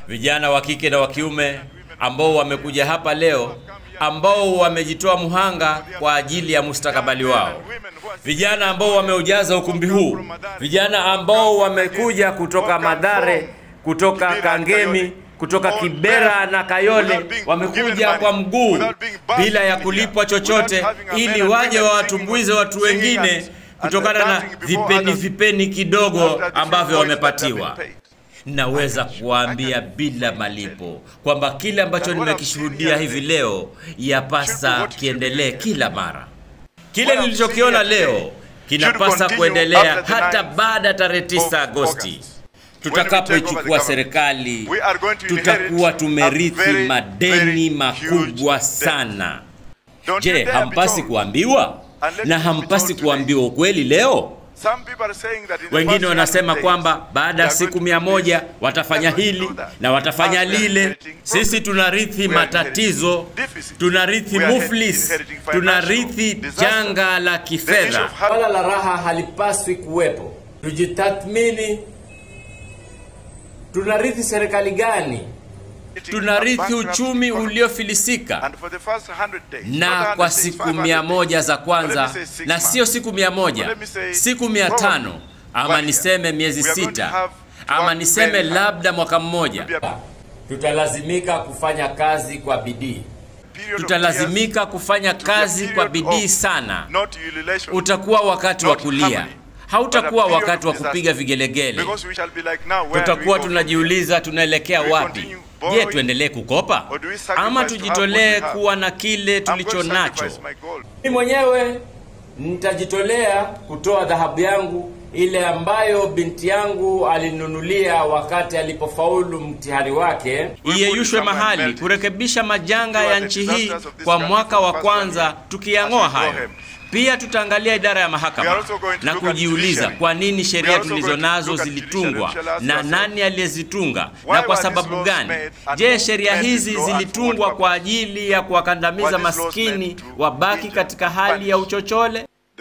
vijana wa kike na wa kiume ambao wamekuja hapa leo, ambao wamejitoa muhanga kwa ajili ya mustakabali wao, vijana ambao wameujaza ukumbi huu, vijana ambao wamekuja kutoka Madare, kutoka Kangemi, kutoka Kibera na Kayole, wamekuja kwa mguu bila ya kulipwa chochote, ili waje wawatumbuize watu wengine kutokana na vipeni vipeni kidogo ambavyo wamepatiwa. Naweza kuwaambia bila malipo kwamba kile ambacho nimekishuhudia hivi leo yapasa kiendelee kila mara. Kile nilichokiona leo kinapasa kuendelea hata baada ya tarehe 9 Agosti tutakapoichukua serikali. Tutakuwa tumerithi madeni makubwa sana. Je, hampasi kuambiwa na hampasi kuambiwa ukweli leo? Wengine wanasema kwamba baada ya siku mia moja watafanya hili na watafanya lile. Sisi tunarithi matatizo, tunarithi muflis, tunarithi janga la kifedha. Wala la raha halipaswi kuwepo. Tujitathmini, tunarithi serikali gani? Tunarithi uchumi uliofilisika na kwa siku mia moja za kwanza, na sio siku mia moja, siku mia tano ama niseme miezi sita ama niseme labda mwaka mmoja, tutalazimika kufanya kazi kwa bidii. Tutalazimika kufanya kazi kwa bidii sana. Utakuwa wakati wa kulia, hautakuwa wakati wa kupiga vigelegele. Tutakuwa tunajiuliza tunaelekea wapi? Je, tuendelee kukopa ama tujitolee kuwa na kile tulicho nacho? Mimi mwenyewe nitajitolea kutoa dhahabu yangu ile ambayo binti yangu alinunulia wakati alipofaulu mtihani wake, iyeyushwe mahali kurekebisha majanga ya nchi hii kwa mwaka wa kwanza, tukiyang'oa hayo. Pia tutaangalia idara ya mahakama na kujiuliza kwa nini sheria tulizo nazo zilitungwa na nani aliyezitunga na kwa sababu gani. Je, sheria hizi zilitungwa kwa ajili ya kuwakandamiza maskini wabaki katika hali ya uchochole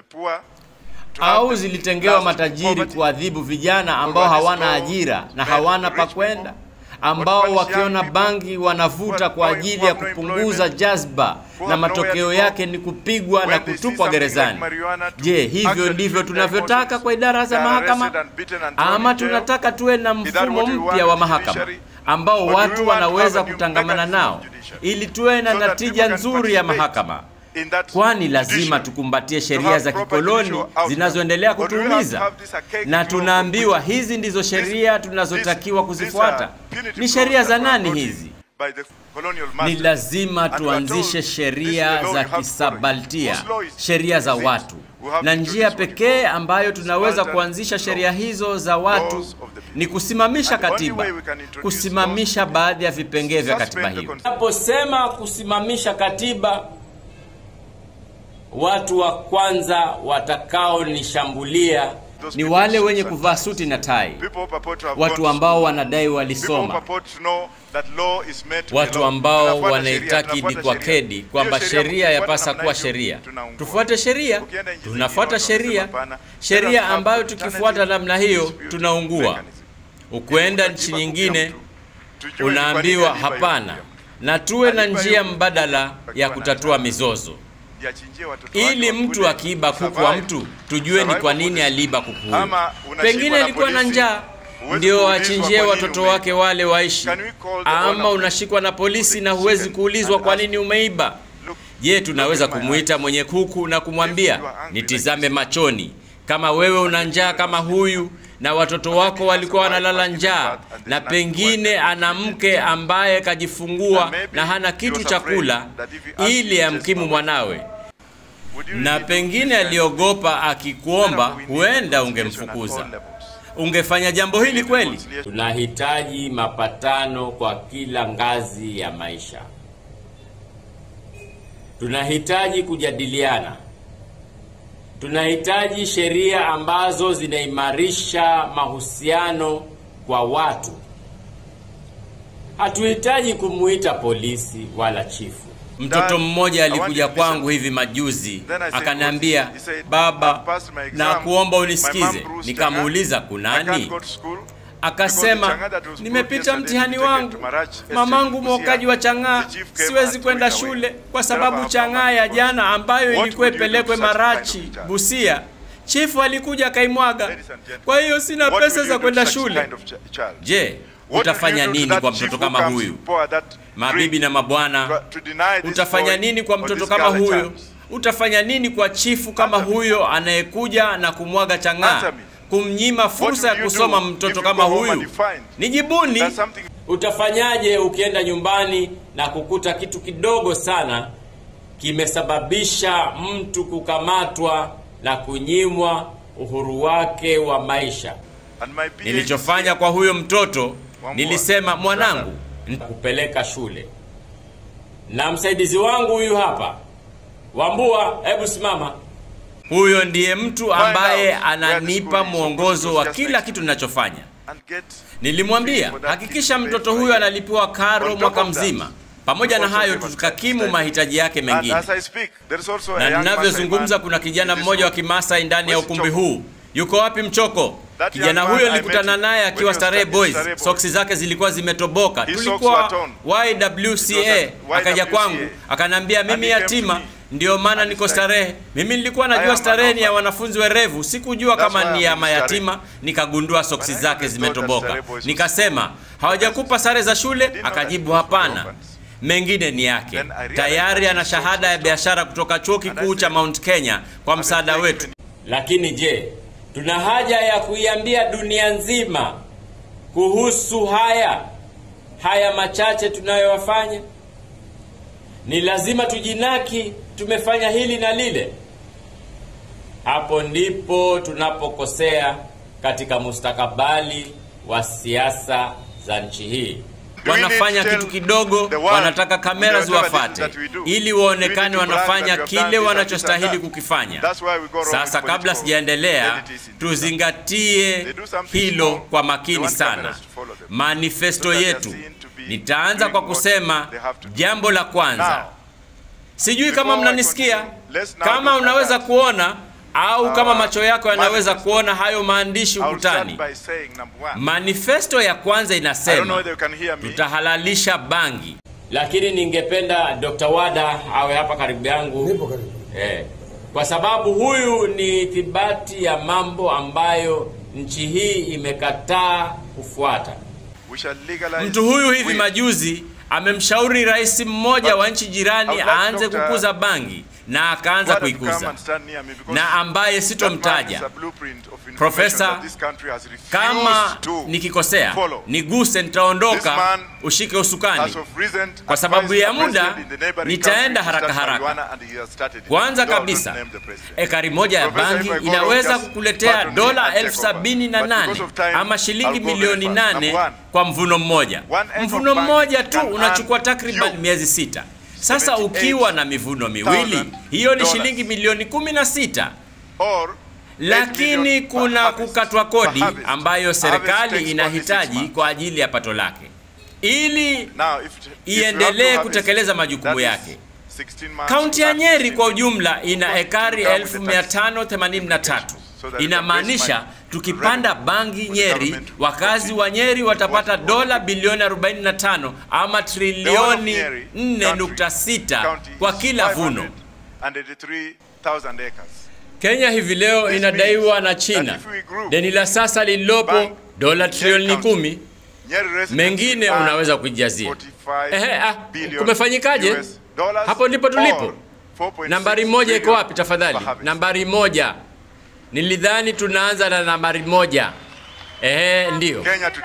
au zilitengewa matajiri kuadhibu vijana ambao hawana ajira na hawana pa kwenda, ambao wakiona bangi wanavuta kwa ajili ya kupunguza jazba na matokeo yake ni kupigwa na kutupwa gerezani. Je, hivyo ndivyo tunavyotaka kwa idara za mahakama, ama tunataka tuwe na mfumo mpya wa mahakama ambao watu wanaweza kutangamana nao ili tuwe na natija nzuri ya mahakama? Kwani lazima tukumbatie sheria za kikoloni zinazoendelea kutuumiza, na tunaambiwa hizi ndizo sheria tunazotakiwa kuzifuata. Ni sheria za nani hizi? Ni lazima tuanzishe sheria za kisabaltia, sheria za watu, na njia pekee ambayo tunaweza kuanzisha sheria hizo za watu ni kusimamisha katiba, kusimamisha baadhi ya vipengee vya katiba hiyo. Naposema kusimamisha katiba Watu wa kwanza watakaonishambulia ni wale wenye kuvaa suti na tai, watu ambao wanadai walisoma, watu ambao wanaitakidi kwa kedi kwamba sheria yapasa kuwa sheria. Tufuate sheria, tunafuata sheria, sheria ambayo tukifuata namna hiyo tunaungua. Ukwenda nchi nyingine unaambiwa hapana, na tuwe na njia mbadala ya kutatua mizozo ili mtu akiiba kuku wa mtu tujue ni kwa nini aliiba kuku huyo. Pengine alikuwa na njaa ndio achinjie watoto wake wale waishi, ama unashikwa na polisi na huwezi kuulizwa kwa nini umeiba. Je, tunaweza kumuita mwenye kuku na kumwambia nitizame machoni, kama wewe una njaa kama huyu na watoto wako walikuwa wanalala njaa, na pengine ana mke ambaye kajifungua na hana kitu cha kula ili amkimu mwanawe, na pengine aliogopa akikuomba, huenda ungemfukuza. Ungefanya jambo hili kweli? Tunahitaji mapatano kwa kila ngazi ya maisha. Tunahitaji kujadiliana tunahitaji sheria ambazo zinaimarisha mahusiano kwa watu. Hatuhitaji kumuita polisi wala chifu. Mtoto mmoja alikuja kwangu hivi majuzi akaniambia, baba, na kuomba unisikize. Nikamuuliza kunani? akasema, nimepita mtihani wangu, mamangu mwokaji wa chang'aa, siwezi kwenda shule kwa sababu chang'aa ya jana ambayo ilikuwa ipelekwe Marachi, Busia, chifu alikuja akaimwaga, kwa hiyo sina pesa za kwenda shule. Je, utafanya nini kwa mtoto kama huyu? Mabibi na mabwana, utafanya nini kwa mtoto kama huyo? Utafanya nini kwa chifu kama huyo anayekuja na kumwaga chang'aa, kumnyima fursa ya kusoma mtoto kama huyu? Nijibuni. Utafanyaje ukienda nyumbani na kukuta kitu kidogo sana kimesababisha mtu kukamatwa na kunyimwa uhuru wake wa maisha? Nilichofanya kwa huyo mtoto, nilisema mwanangu, nitakupeleka shule, na msaidizi wangu huyu hapa Wambua, hebu simama. Huyo ndiye mtu ambaye ananipa mwongozo wa kila kitu ninachofanya. Nilimwambia hakikisha mtoto huyo analipiwa karo mwaka mzima. Pamoja na hayo, tukakimu mahitaji yake mengine. Na ninavyozungumza, kuna kijana mmoja wa Kimasai ndani ya ukumbi huu. Yuko wapi Mchoko? Kijana huyo nilikutana naye akiwa Starehe Boys, soksi zake zilikuwa zimetoboka. Tulikuwa YWCA, akaja kwangu akanambia, mimi yatima ndio maana niko Starehe. Mimi nilikuwa najua Starehe ni ya wanafunzi werevu, sikujua kama ni ya mayatima. Nikagundua soksi zake zimetoboka, nikasema hawajakupa sare za shule? Akajibu hapana, mengine ni yake. Tayari ana shahada ya biashara kutoka chuo kikuu cha Mount Kenya kwa msaada wetu. Lakini je, tuna haja ya kuiambia dunia nzima kuhusu haya haya machache tunayoyafanya? Ni lazima tujinaki tumefanya hili na lile? Hapo ndipo tunapokosea katika mustakabali wa siasa za nchi hii. Wanafanya kitu kidogo, wanataka kamera ziwafate ili waonekane wanafanya kile wanachostahili kukifanya. Sasa, kabla sijaendelea, tuzingatie hilo kwa makini sana. Manifesto yetu, nitaanza kwa kusema jambo la kwanza. Sijui kama mnanisikia, kama unaweza kuona au kama macho yako yanaweza kuona hayo maandishi ukutani. Manifesto ya kwanza inasema tutahalalisha bangi, lakini ningependa Dr. Wada awe hapa karibu yangu eh, kwa sababu huyu ni ithibati ya mambo ambayo nchi hii imekataa kufuata. Mtu huyu hivi majuzi amemshauri rais mmoja wa nchi jirani aanze kukuza bangi na akaanza kuikuza, na ambaye sitomtaja. Profesa, kama nikikosea niguse, nitaondoka, ushike usukani. Kwa sababu ya muda, nitaenda haraka haraka. Kwanza kabisa, ekari moja ya bangi inaweza kukuletea dola elfu sabini na nane ama shilingi milioni nane kwa mvuno mmoja. Mvuno mmoja tu unachukua takriban miezi sita. Sasa ukiwa na mivuno miwili, hiyo ni shilingi milioni kumi na sita. Lakini kuna kukatwa kodi ambayo serikali inahitaji kwa ajili ya pato lake ili iendelee kutekeleza majukumu yake. Kaunti ya Nyeri kwa ujumla ina ekari 1583. Inamaanisha tukipanda bangi Nyeri, wakazi wa Nyeri watapata dola bilioni 45 ama trilioni 4.6 kwa kila vuno. Kenya hivi leo inadaiwa na China deni la sasa lililopo dola trilioni kumi. Mengine unaweza kujazia. Ehe, ah, kumefanyikaje? Hapo ndipo tulipo. Nambari moja iko wapi tafadhali? Nambari moja. Nilidhani tunaanza na nambari moja. Ehe, ndiyo.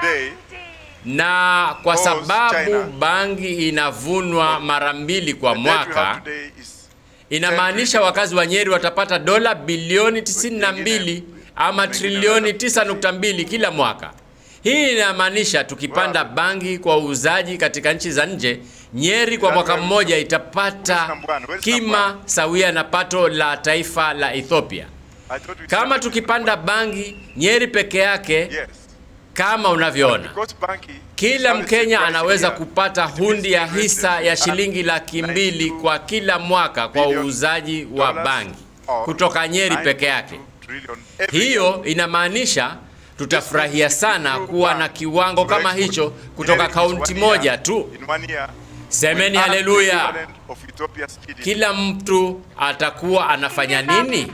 Na kwa sababu bangi inavunwa mara mbili kwa mwaka, inamaanisha wakazi wa Nyeri watapata dola bilioni 92 ama trilioni 9.2 kila mwaka. Hii inamaanisha tukipanda bangi kwa uuzaji katika nchi za nje, Nyeri kwa mwaka mmoja itapata kima sawia na pato la taifa la Ethiopia. Kama tukipanda bangi Nyeri peke yake, kama unavyoona, kila Mkenya anaweza kupata hundi ya hisa ya shilingi laki mbili kwa kila mwaka kwa uuzaji wa bangi kutoka Nyeri peke yake. Hiyo inamaanisha tutafurahia sana kuwa na kiwango kama hicho kutoka kaunti moja tu. Semeni haleluya! Kila mtu atakuwa anafanya nini?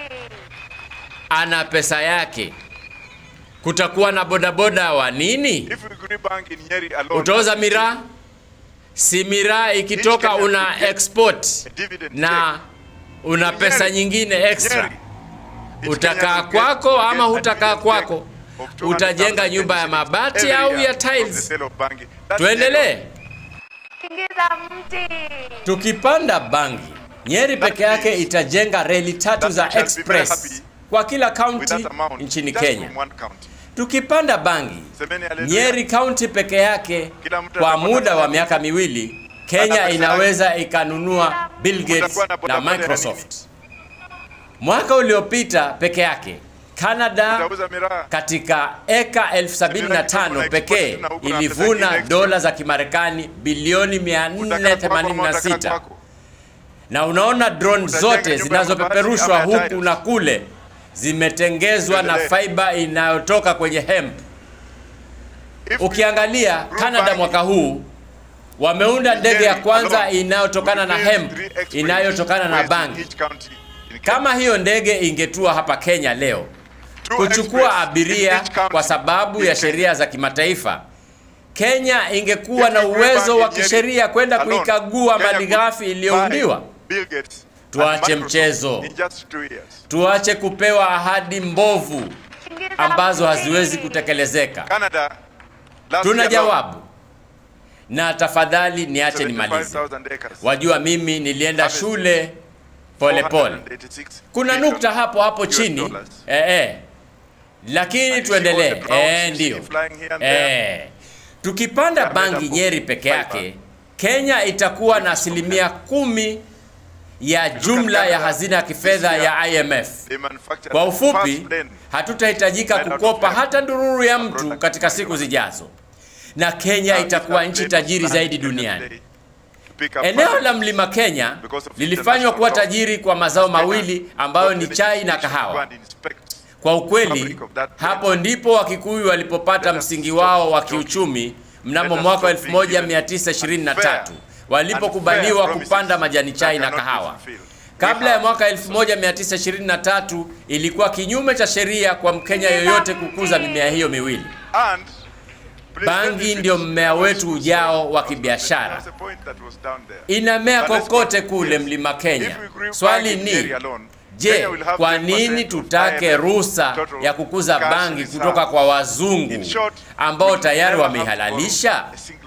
Ana pesa yake. Kutakuwa na bodaboda wa nini? Utauza miraa? Si miraa ikitoka una export na una pesa nyingine extra, utakaa kwako ama hutakaa kwako? Utajenga nyumba ya mabati au ya tiles? Tuendelee. Tukipanda bangi, Nyeri peke yake itajenga reli tatu za express kwa kila kaunti nchini Kenya. Tukipanda bangi, Nyeri kaunti peke yake kwa muda wa miaka miwili, Kenya inaweza ikanunua Bill Gates na Microsoft. Mwaka uliopita peke yake Canada katika eka 1075 pekee ilivuna dola za Kimarekani bilioni 486. Na unaona drone zote zinazopeperushwa huku na kule zimetengezwa na fiber inayotoka kwenye hemp. Ukiangalia Canada mwaka huu wameunda ndege ya kwanza inayotokana na hemp inayotokana na bangi. Kama hiyo ndege ingetua hapa Kenya leo kuchukua abiria kwa sababu ya sheria za kimataifa, Kenya ingekuwa na uwezo wa kisheria kwenda kuikagua malighafi iliyoundiwa. Tuache mchezo, tuache kupewa ahadi mbovu ambazo haziwezi kutekelezeka. Tuna jawabu, na tafadhali niache nimalize. Wajua, mimi nilienda shule polepole pole. Kuna nukta hapo hapo chini eh, eh. Lakini tuendelee eh, ndio eh. Tukipanda bangi Nyeri peke yake, Kenya itakuwa na asilimia kumi ya jumla ya hazina ya kifedha ya IMF. Kwa ufupi, hatutahitajika kukopa hata ndururu ya mtu katika siku zijazo, na Kenya itakuwa nchi tajiri zaidi duniani. Eneo la Mlima Kenya lilifanywa kuwa tajiri kwa mazao mawili ambayo ni chai na kahawa. Kwa ukweli, hapo ndipo Wakikuyu walipopata msingi wao wa kiuchumi mnamo mwaka 1923 walipokubaliwa kupanda majani chai na kahawa. Kabla ya mwaka 1923 ilikuwa kinyume cha sheria kwa Mkenya yoyote kukuza mimea hiyo miwili. Bangi ndio mmea wetu ujao wa kibiashara, inamea kokote kule Mlima Kenya. Swali ni je, kwa nini tutake ruhusa ya kukuza bangi kutoka kwa wazungu ambao tayari wameihalalisha?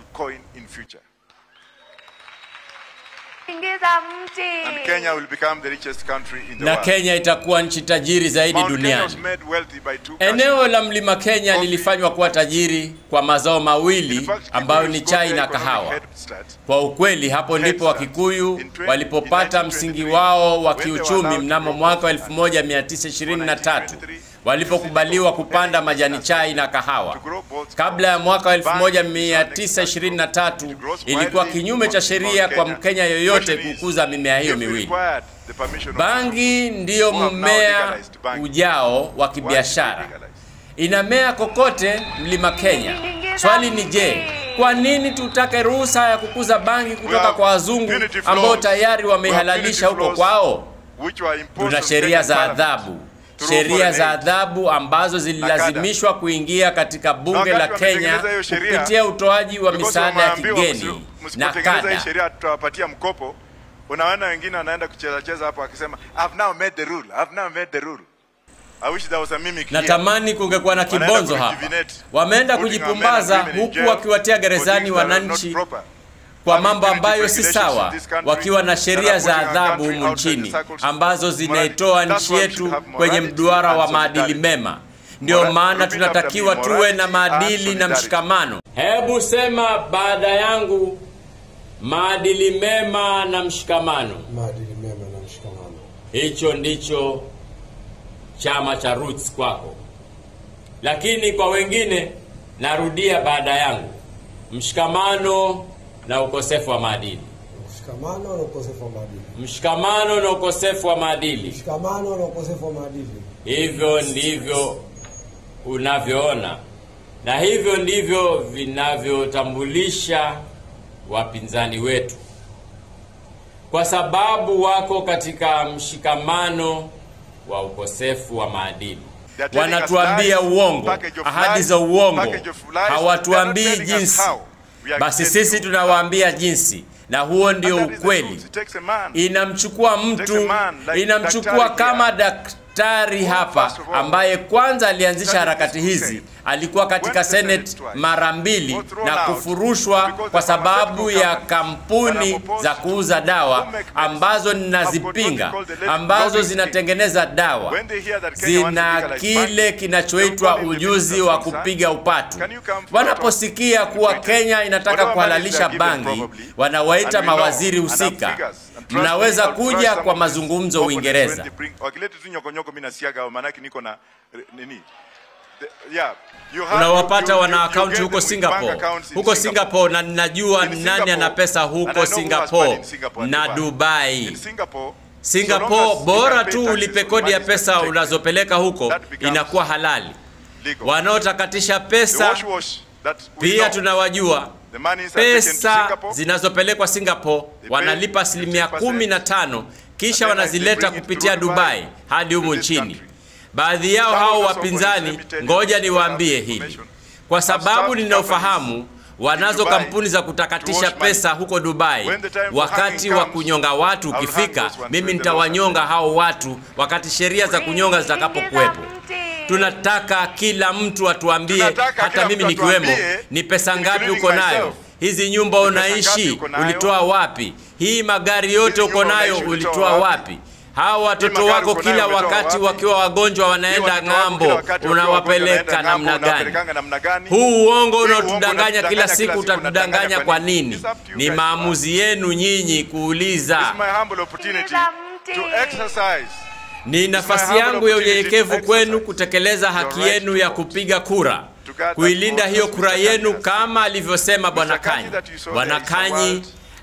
Na Kenya itakuwa nchi tajiri zaidi duniani. Eneo la Mlima Kenya lilifanywa kuwa tajiri kwa mazao mawili ambayo ni chai na kahawa. Kwa ukweli, hapo ndipo Wakikuyu walipopata msingi wao wa kiuchumi mnamo mwaka 1923 walipokubaliwa kupanda majani chai na kahawa. Kabla ya mwaka 1923 ilikuwa kinyume cha sheria kwa Mkenya yoyote kukuza mimea hiyo miwili. Bangi ndiyo mmea ujao wa kibiashara, inamea kokote Mlima Kenya. Swali ni je, kwa nini tutake ruhusa ya kukuza bangi kutoka kwa wazungu ambao tayari wameihalalisha huko kwao? Tuna sheria za adhabu sheria za adhabu ambazo zililazimishwa kuingia katika bunge la Kenya kupitia utoaji wa misaada ya kigeni na kada. sheria tutawapatia mkopo. Unaona wengine wanaenda kucheza cheza hapo akisema I've now made the rule, I've now made the rule. I wish there was a mimic here. Natamani kungekuwa na kibonzo hapa. Wameenda kujipumbaza huku wakiwatia gerezani wananchi kwa mambo ambayo si sawa, wakiwa na sheria za adhabu humu nchini ambazo zinaitoa nchi yetu kwenye mduara wa maadili mema. Ndio maana tunatakiwa tuwe na maadili na mshikamano. Hebu sema baada yangu, maadili mema na mshikamano. Maadili mema na mshikamano. Hicho ndicho chama cha Roots kwako, lakini kwa wengine, narudia baada yangu, mshikamano na ukosefu wa maadili. Mshikamano na ukosefu wa maadili. Mshikamano na ukosefu wa maadili. Mshikamano na ukosefu wa maadili. Hivyo ndivyo unavyoona, na hivyo ndivyo vinavyotambulisha wapinzani wetu, kwa sababu wako katika mshikamano wa ukosefu wa maadili. They are telling us Wanatuambia lies, uongo, package of ahadi lies, za uongo, package of lies. They are hawatuambii not telling us jinsi. how we are Basi getting sisi you. tunawaambia jinsi, na huo ndio And that is the ukweli. truth. It takes a man. Inamchukua mtu, Takes a man like inamchukua daktari kama here. daktari hapa first of all, ambaye kwanza alianzisha that harakati is hizi, okay. alikuwa katika Went to the Senate Senate twice. mara mbili Was thrown na out kufurushwa because kwa the sababu pharmaceutical ya companies that kampuni are opposed za to kuuza dawa make medicine ambazo have got ninazipinga, what they call the ambazo lobbying team. zinatengeneza dawa When they hear that Kenya wants to zina legalize kile banking, kinachoitwa they'll call in the ujuzi minister wa of concern. kupiga upatu. Can you come for Wanaposikia kuwa Britain? Kenya inataka Whatever kuhalalisha money they are given bangi, probably, wanawaita and we know, mawaziri and have husika. figures, and trust me, Mnaweza I'll trust kuja some kwa of these mazungumzo opponents Uingereza. when they bring- wakileta tu nyokonyoko mimi nasiaga hao, maanake niko na eh, nini The- yeah, you have- unawapata you- wana you- you akaunti get huko them with bank Singapore, accounts in huko Singapore, na ninajua In nani Singapore, ana pesa and I huko know who has money Singapore in Singapore and na Dubai. Dubai. In Singapore, so Singapore, long as you bora can pay tu taxes ulipe on kodi ya money pesa taken, unazopeleka huko, That becomes inakuwa halali. legal. Wanaotakatisha The pesa wash wash that we pia know, tunawajua the monies are taken to pesa Singapore, zinazopelekwa Singapore They wanalipa pay asilimia 15%, kumi na tano kisha and then wanazileta they bring it kupitia through Dubai Dubai hadi to humu this nchini. country. Baadhi yao Some of hao those opponents, wapinzani, let me tell you, ngoja because I niwaambie have hili, information. kwa I've sababu started ninaofahamu wanazo Dubai kampuni za to kutakatisha wash money. pesa huko Dubai. When the time for Wakati hanging wa comes, kunyonga watu I will hang ukifika, those ones mimi when the nitawanyonga hao watu wakati sheria za kunyonga zitakapokuwepo. Tunataka kila mtu atuambie, Tunataka hata kila mimi mtu nikiwemo, atuambie, ni pesa ngapi including uko nayo, myself. hizi nyumba Ni pesa ngapi unaishi uko nayo? ulitoa wapi, hii magari yote Hizi uko nyumba nayo unaishi ulitoa ulitoa wapi? wapi? Hawa watoto magari wako uko nayo kila umetoa wakati wapi? wakiwa wagonjwa wanaenda Hiyo watoto wako ng'ambo, kila wakati wakiwa wagonjwa unawapeleka wanaenda ng'ambo, namna gani? unawapelekanga namna gani? Huu uongo Hii uongo unaotudanganya unatudanganya kila kila siku siku, utatudanganya unatudanganya kwa kwa nini? nini? It's up to you Ni guys. maamuzi yenu nyinyi kuuliza. It's my humble opportunity to exercise Ni nafasi yangu ya unyenyekevu kwenu kutekeleza haki yenu ya kupiga kura, kuilinda hiyo kura yenu kama alivyosema Bwana Kanyi. Bwana Kanyi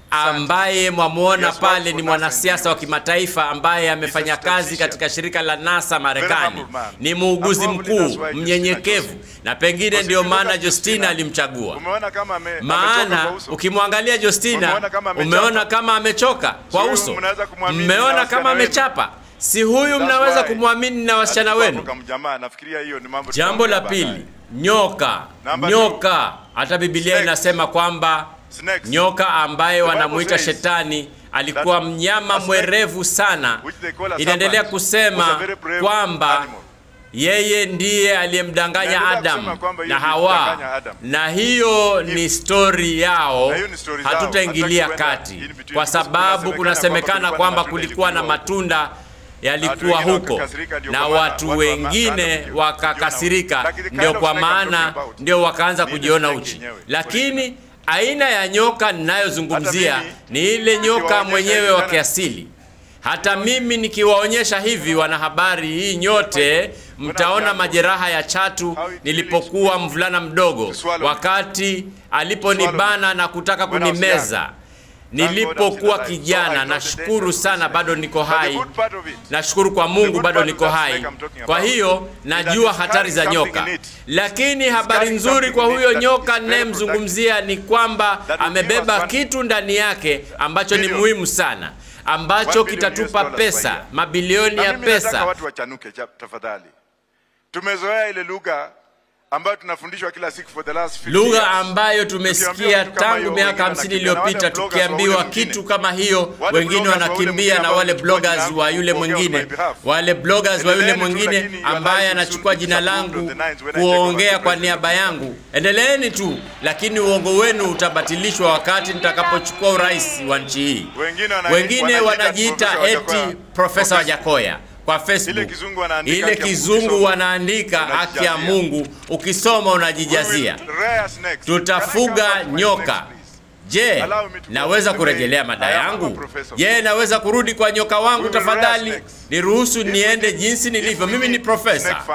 ambaye mwamwona pale ni mwanasiasa wa kimataifa ambaye amefanya kazi katika shirika la NASA Marekani. Ni muuguzi mkuu mnyenyekevu, na pengine ndio maana Justina alimchagua. Umeona kama ame, amechoka Maana kwa uso? ukimwangalia Justina Umeona kama amechapa? umeona kama amechoka kwa huyu uso, mnaweza kumwamini na mmeona wasichana kama wenu. amechapa. Si huyu That's mnaweza why. kumwamini na wasichana Alikuwa wenu. kama jamaa, nafikiria hiyo ni mambo Jambo la tutaongea pili, nyoka. Number Nyoka, hata Biblia Snakes. inasema kwamba Snakes. nyoka ambaye The Bible wanamuita says shetani alikuwa that mnyama a snake, mwerevu sana. which they call a Inaendelea serpent, was a kusema very brave kwamba animal. yeye ndiye aliyemdanganya Inaendelea Adam kusema kwamba na yeye Hawa, alimdanganya Adam. na hiyo ni stori yao, Na hiyo ni story zao. hatutaingilia Hatutaki kwenda kati in between kwa because sababu kunasemekana kunasemekana kwamba kwamba kulikuwa na kulikuwa na matunda matunda yalikuwa Watu wengine huko wakakasirika, ndio na kwa maana watu watu wakaanza wengine kujiona- wakakasirika, Like the kind ndio of kwa snake I'm talking maana about. ndio wakaanza Ni ile kujiona snake uchi. yenyewe. Lakini aina ya nyoka ninayozungumzia Hata mimi, ni ile nyoka nikiwaonyesha mwenyewe hivi wa tena- kiasili. Hata mimi nikiwaonyesha hivi, wanahabari, hii nyote mtaona majeraha ya chatu nilipokuwa mvulana mdogo, wakati aliponibana na kutaka kunimeza nilipokuwa kijana. Nashukuru sana, bado niko hai. Nashukuru kwa Mungu bado niko hai. Kwa hiyo najua hatari za nyoka, lakini habari nzuri kwa huyo nyoka ninayemzungumzia ni kwamba amebeba kitu ndani yake ambacho ni muhimu sana, ambacho kitatupa pesa, mabilioni ya Nataka pesa. watu wachanuke cha- tafadhali. Tumezoea ile lugha ambayo tunafundishwa kila siku for the last 50 lugha years. ambayo tumesikia Tukiambiwa kitu kama tangu hiyo, miaka wengine hamsini wanakimbia, na wale iliyopita, bloggers wa tukiambiwa ule mwingine. kitu kama hiyo, Wale wengine bloggers wa ule wanakimbia mwingine na ambao wale walichukua jina bloggers langu wa yule kuongea on mwingine, my behalf. wale bloggers wa yule Endeleeni tu, mwingine lakini your ambaye lives will anachukua soon be jina disapproved langu of the nines when I take over kuongea the kwa presidency. niaba yangu. Endeleeni tu, lakini uongo wenu utabatilishwa wakati nitakapochukua urais wa nchi hii. Wengine wana- Wengine wanajiita wanajiita Profesa Wajakoya. eti Profesa Wajakoya kwa Facebook. Ile kizungu wanaandika Ile haki ya Mungu, kizungu ukisoma, wanaandika haki ya unajijazia. Mungu, ukisoma We unajijazia. will rear snakes. Can I Tutafuga come back to my nyoka. snakes, please? Je, Allow me to naweza go. kurejelea mada I am a yangu? professor. Je, naweza kurudi kwa nyoka wangu We will rear tafadhali? snakes. Niruhusu If we niende need- jinsi if nilivyo. we Mimi ni need profesa. snake farming,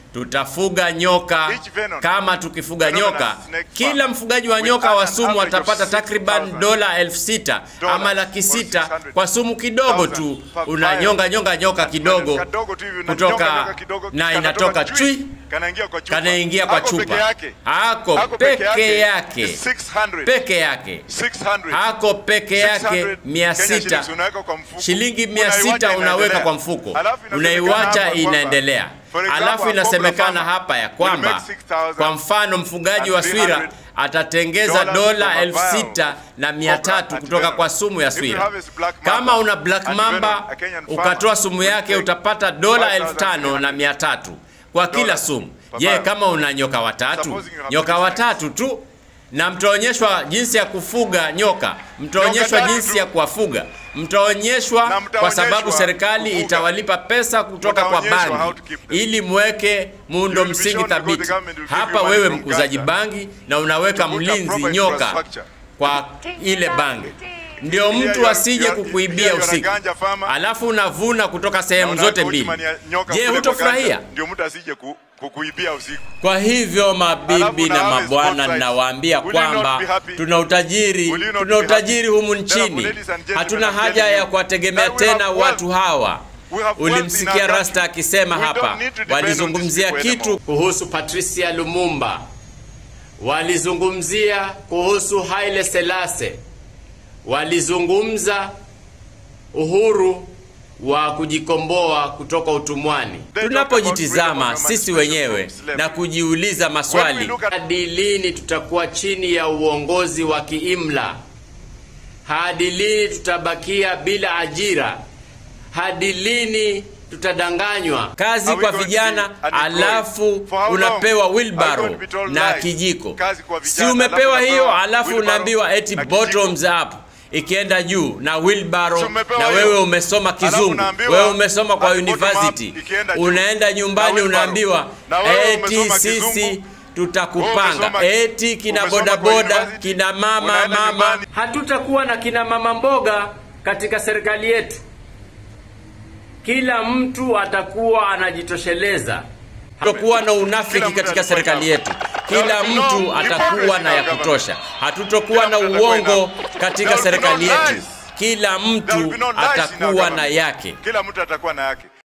tutafuga nyoka Each venom- kama tukifuga venomous nyoka snake kila farm mfugaji wa will nyoka earn wa an sumu average of atapata takriban 6,000 dola elfu sita ama laki sita kwa sumu kidogo tu unanyonga nyonga nyoka kidogo Kadogo tu hivi, unanyonga kutoka nyoka kidogo, na kanatoka inatoka chui, chui kanaingia kwa chupa. kanaingia kwa Ako peke chupa yake. ako Ako peke yake is 600. peke yake 600. hako peke yake 600 mia Kenya sita shillings unaweka kwa mfuko. shilingi mia Unaiwacha sita unaweka inaendelea. kwa mfuko Alafu inasemekana unaiwacha hapa kwamba, inaendelea for example, alafu a cobra inasemekana farmer hapa ya will kwamba make 6,000 kwa mfano mfugaji wa and swira 300 atatengeza dollars dola from a elfu vial sita na mia cobra tatu and kutoka venom. kwa sumu ya If you swira harvest black mamba kama una black and mamba venom, a Kenyan farmer ukatoa sumu will yake take utapata dola elfu 5,300 tano na mia tatu kwa kila dollars sumu per je vial. kama una nyoka watatu Supposing you have nyoka three watatu tu na mtaonyeshwa jinsi ya kufuga nyoka mtaonyeshwa tatu jinsi tu. ya kuwafuga mtaonyeshwa Na kwa mtaonyeshwa sababu serikali kufuga. itawalipa pesa kutoka kwa Mtaonyeshwa how bangi to keep them. ili mweke muundo You will be msingi shown because thabiti the government will give hapa you money wewe from mkuzaji Gaza bangi na unaweka to put a mlinzi proper nyoka infrastructure. kwa ile bangi ndio Here you mtu are- asije you are- kukuibia here you are a usiku ganja farmer. alafu unavuna kutoka sehemu Na zote unaweka mbili Uthman ya nyoka je kule kwa hutofurahia ganja, Ndio mtu asije ku- kukuibia usiku. kwa hivyo mabibi Alafu na na harvest mabwana, both sides. ninawaambia Will you not kwamba be happy? tuna utajiri, Will you not tuna be utajiri happy? humu Therefore, nchini. ladies and gentlemen, Hatuna I'm haja telling ya you kuwategemea that we have tena wealth. watu hawa. We have wealth in Ulimsikia our Rasta country. akisema We hapa, don't need to depend on walizungumzia these people kitu anymore. kuhusu Patricia Lumumba, walizungumzia kuhusu Haile Selassie, walizungumza uhuru wa kujikomboa kutoka utumwani. They talk about Tunapojitizama freedom of sisi emancipation wenyewe from slavery. na kujiuliza When maswali, we look at- hadi lini tutakuwa chini ya uongozi wa kiimla? Hadi lini tutabakia bila ajira? Hadi lini tutadanganywa? Kazi Are we kwa going to vijana, be unemployed? alafu For how long? unapewa Are we wheelbarrow going to be told na lies? kijiko. Kazi kwa Si vijana, umepewa alafu hiyo, unapewa alafu wheelbarrow unaambiwa eti na kijiko. bottoms up ikienda juu na wheelbarrow, Si umepewa na hiyo? wewe umesoma Alafu kizungu, unaambiwa wewe umesoma kwa ati bottom up university, ikienda juu. unaenda Na nyumbani wheelbarrow. unaambiwa Na wewe eti umesoma sisi kizungu, tutakupanga umesoma- eti kina umesoma kwa bodaboda university, kina mama unaenda mama nyumbani. hatutakuwa na kina mama mboga katika serikali yetu kila mtu atakuwa anajitosheleza hatakuwa na unafiki Kila mtu katika atakuwa serikali na- yetu kila There will be mtu no atakuwa na ya hypocrisy in our kutosha hatutokuwa Kila na mtu atakuwa uongo na- katika There will be no serikali yetu lies. kila There will mtu be no lies in our atakuwa na government. yake Kila mtu atakuwa na yake.